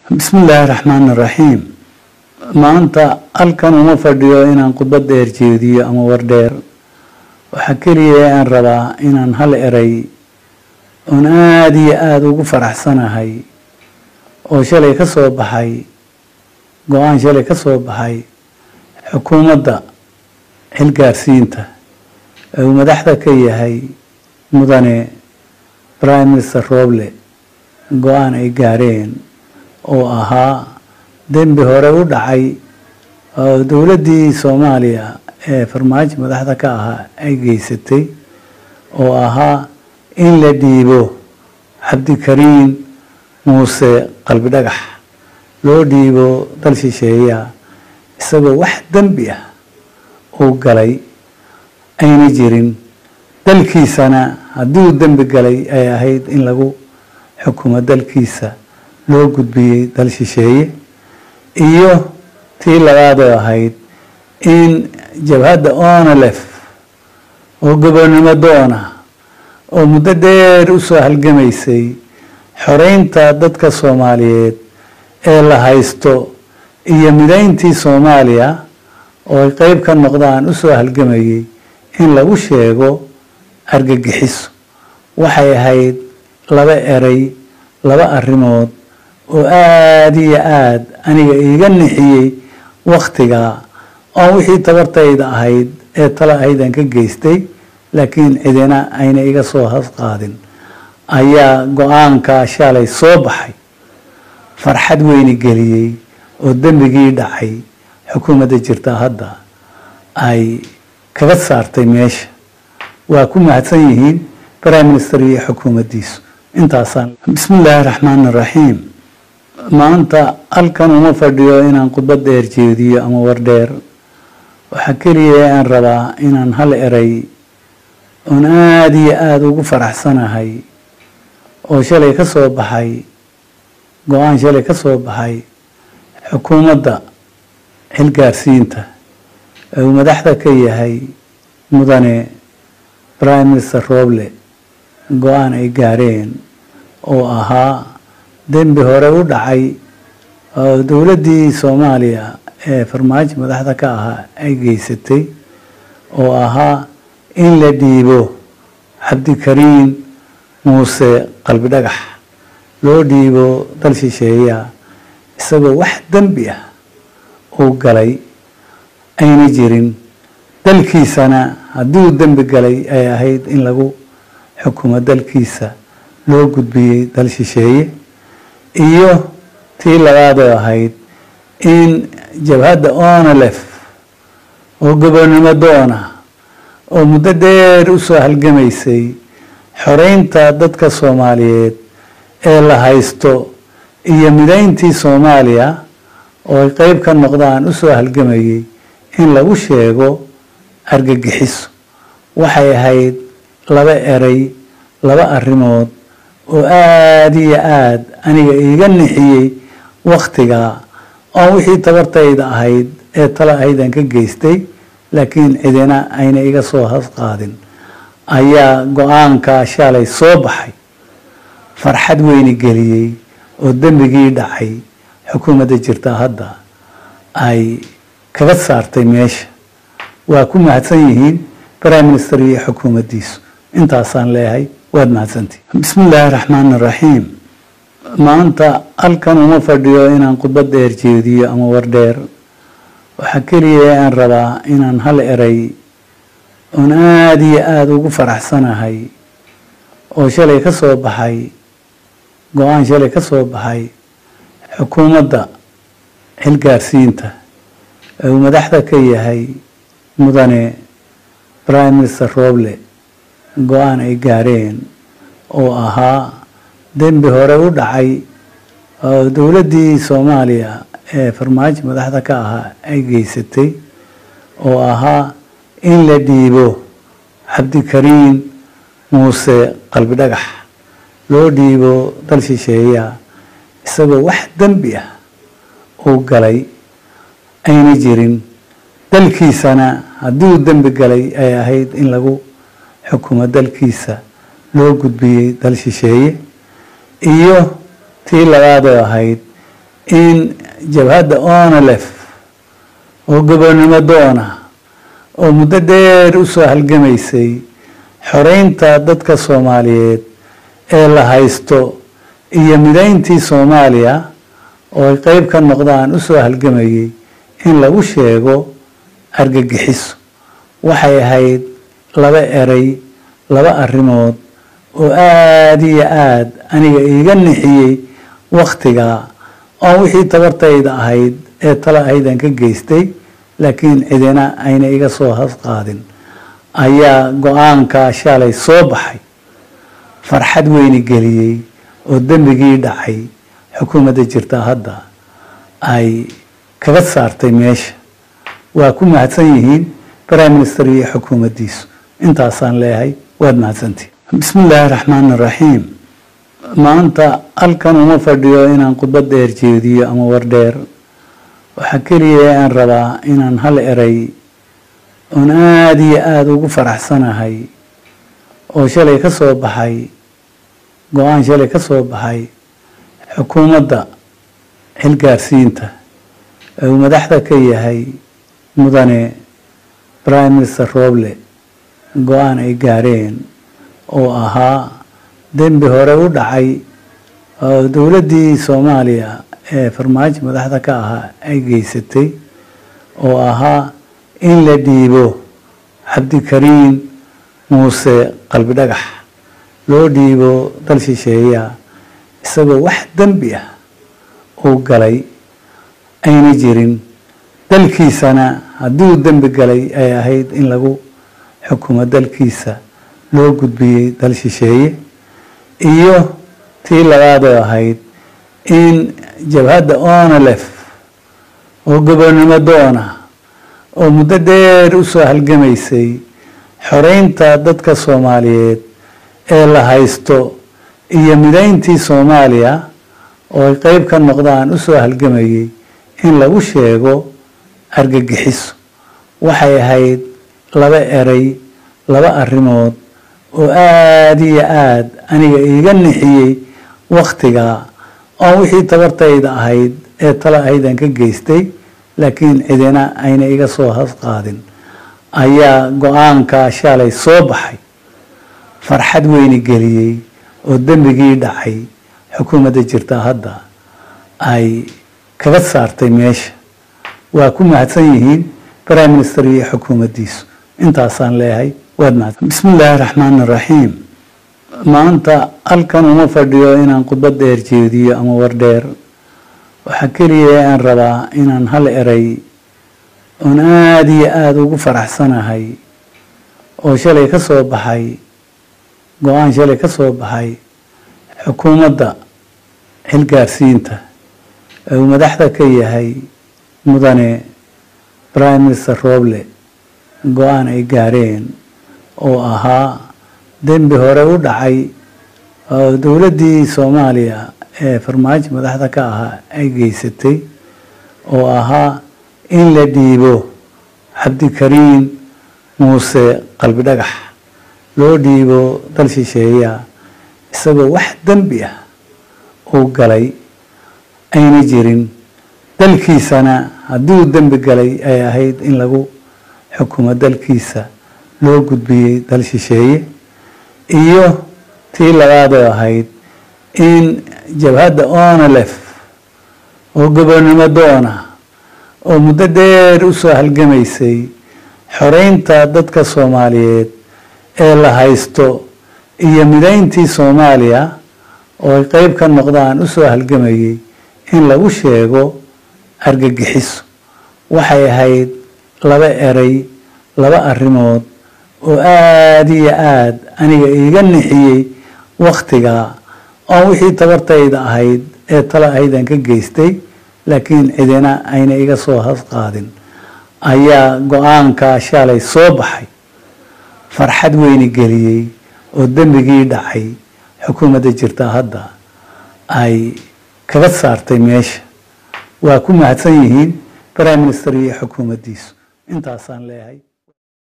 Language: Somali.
bismi illaahi raxmaan iraxiim maanta halkan uma fadhiyo inaan khudbad dheer jeediyo ama war dheer waxaa keliya aan rabaa inaan hal eray oon aada iyo aada ugu faraxsanahay oo shalay ka soo baxay go-aan shalay ka soo baxay xukuumadda xilgaarsiinta ee uu madaxda ka yahay mudane prime minister roble go-aan ay gaareen oo ahaa dembi hore u dhacay oo dowladdii soomaaliya ee farmaajo madaxda ka ahaa ay geysatay oo ahaa in la dhiibo cabdikariin muuse qalbi dhagax loo dhiibo dal shisheeya isagoo wax dembi ah uu galay ayna jirin dalkiisana haddii uu dembi galay ay ahayd in lagu xukumo dalkiisa loo gudbiyey dal shisheeye iyo tii labaadoo ahayd in jabhadda onalef oo gobonnimo doona oo muddo dheer u soo halgamaysay xoreynta dadka soomaaliyeed ee la haysto iyo midayntii soomaaliya oo ay qeyb ka noqdaan u soo halgamayay in lagu sheego argagixiso waxay ahayd laba eray laba arrimood oo aada iyo aada aniga iiga nixiyey wakhtigaa oon wixii tabartayda ahayd ee tale ahaydaan ka geystay laakiin cidina ayna iga soo hasqaadin ayaa go-aankaa shalay soo baxay farxad weyni geliyey oo dembigii dhacay xukuumadda jirta hadda ay kaga saartay meesha waa ku mahadsan yihiin prime minister iyo xukuumaddiisu intaasaan bismi illaahi raxmaan iraxiim maanta halkan uma fadhiyo inaan khudbad dheer jeediyo ama war dheer waxaa keliya aan rabaa inaan hal eray oon aada iyo aada ugu faraxsanahay oo shalay ka soo baxay go-aan shalay ka soo baxay xukuumadda xilgaarsiinta ee uu madaxda ka yahay mudane prime minister roble go-aan ay gaareen oo ahaa dembi hore u dhacay oo dowladdii soomaaliya ee farmaajo madaxda ka ahaa ay geysatay oo ahaa in la dhiibo cabdikariin muuse qalbi dhagax loo dhiibo dal shisheeya isagoo wax dembi ah uu galay ayna jirin dalkiisana haddii uu dembi galay ay ahayd in lagu xukumo dalkiisa loo gudbiyey dal shisheeye iyo tii labaadoo ahayd in jabhadda onalef oo gobonnimo doona oo muddo dheer u soo halgamaysay xoreynta dadka soomaaliyeed ee la haysto iyo midayntii soomaaliya oo ay qeyb ka noqdaan u soo halgamayay in lagu sheego argagixiso waxay ahayd laba eray laba arrimood oo aada iyo aada aniga iiga nixiyey wakhtigaa oon wixii tabartayda ahayd ee tale ahaydaan ka geystay laakiin cidina ayna iga soo hasqaadin ayaa go-aankaa shalay soo baxay farxad weyni geliyey oo dembigii dhacay xukuumadda jirta hadda ay kaga saartay meesha waa ku mahadsan yihiin prime minister iyo xukuumaddiisu intaasaan leeyahay waad mahadsantii bismi illaahi raxmaan iraxiim maanta halkan uma fadhiyo inaan khudbad dheer jeediyo ama war dheer waxaa keliya aan rabaa inaan hal eray oon aada iyo aada ugu faraxsanahay oo shalay ka soo baxay go-aan shalay ka soo baxay xukuumadda xilgaarsiinta ee uu madaxda ka yahay mudane prime minister roble go-aan ay gaareen oo ahaa dembi hore u dhacay oo dowladdii soomaaliya ee farmaajo madaxda ka ahaa ay geysatay oo ahaa in la dhiibo cabdikariin muuse qalbi dhagax loo dhiibo dal shisheeya isagoo wax dembi ah uu galay ayna jirin dalkiisana haddii uu dembi galay ay ahayd in lagu xukumo dalkiisa loo gudbiyey dal shisheeye iyo tii labaadoo ahayd in jabhadda onalef oo gobonnimo doona oo muddo dheer u soo halgamaysay xoreynta dadka soomaaliyeed ee la haysto iyo midayntii soomaaliya oo ay qeyb ka noqdaan u soo halgamayay in lagu sheego argagixiso waxay ahayd laba eray laba arrimood oo aada iyo aada aniga iiga nixiyey wakhtigaa oon wixii tabartayda ahayd ee tala ahaydaan ka geystay laakiin cidina ayna iga soo hasqaadin ayaa go-aankaa shalay soo baxay farxad weyni geliyey oo dembigii dhacay xukuumadda jirta hadda ay kaga saartay meesha waa ku mahadsan yihiin prime minister iyo xukuumaddiisu intaasaan leeyahay waad mahadsantihin bismi illaahi raxmaan iraxiim maanta halkan uma fadhiyo inaan khudbad dheer jeediyo ama war dheer waxaa keliya aan rabaa inaan hal eray oon aada iyo aada ugu faraxsanahay oo shalay ka soo baxay go-aan shalay ka soo baxay xukuumadda xilgaarsiinta ee uu madaxda ka yahay mudane prime minister roble go-aan ay gaareen oo ahaa dembi hore u dhacay oo dowladdii soomaaliya ee farmaajo madaxda ka ahaa ay geysatay oo ahaa in la dhiibo cabdikariin muuse qalbi dhagax loo dhiibo dal shisheeya isagoo wax dembi ah uu galay ayna jirin dalkiisana haddii uu dembi galay ay ahayd in lagu xukumo dalkiisa loo gudbiyey dal shisheeye iyo tii labaadoo ahayd in jabhadda onalef oo gobonnimo doona oo muddo dheer u soo halgamaysay xoreynta dadka soomaaliyeed ee la haysto iyo midayntii soomaaliya oo ay qeyb ka noqdaan u soo halgamayay in lagu sheego argagixiso waxay ahayd laba eray laba arrimood oo aada iyo aada aniga iiga nixiyey wakhtigaa oon wixii tabartayda ahayd ee tala ahaydaan ka geystay laakiin cidina ayna iga soo hasqaadin ayaa go-aankaa shalay soo baxay farxad weyni geliyey oo dembigii dhacay xukuumadda jirta hadda ay kaga saartay meesha waa ku mahadsan yihiin prime minister iyo xukuumaddiisu intaasaan leeyahay waad mahadsan bismi illaahi raxmaan iraxiim maanta halkan uma fadhiyo inaan khudbad dheer jeediyo ama war dheer waxaa keliya aan rabaa inaan hal eray oon aada iyo aada ugu faraxsanahay oo shalay ka soo baxay go-aan shalay ka soo baxay xukuumadda xilgaarsiinta ee uu madaxda ka yahay mudane prime minister roble go-aan ay gaareen oo ahaa dembi hore u dhacay oo dowladdii soomaaliya ee farmaajo madaxda ka ahaa ay geysatay oo ahaa in la dhiibo cabdikariin muuse qalbi dhagax loo dhiibo dal shisheeya isagoo wax dembi ah uu galay ayna jirin dalkiisana haddii uu dembi galay ay ahayd in lagu xukumo dalkiisa loo gudbiyey dal shisheeye iyo tii labaadoo ahayd in jabhadda onalef oo gobonnimo doona oo muddo dheer u soo halgamaysay xoreynta dadka soomaaliyeed ee la haysto iyo midayntii soomaaliya oo ay qeyb ka noqdaan u soo halgamayay in lagu sheego argagixiso waxay ahayd laba eray laba arrimood oo aada iyo aada aniga iiga nixiyey wakhtigaa oon wixii tabartayda ahayd ee tala ahaydaan ka geystay laakiin cidina ayna iga soo hasqaadin ayaa go-aankaa shalay soo baxay farxad weyni geliyey oo dembigii dhacay xukuumadda jirta hadda ay kaga saartay meesha waa ku mahadsan yihiin prime minister iyo xukuumaddiisu intaasaan leeyahay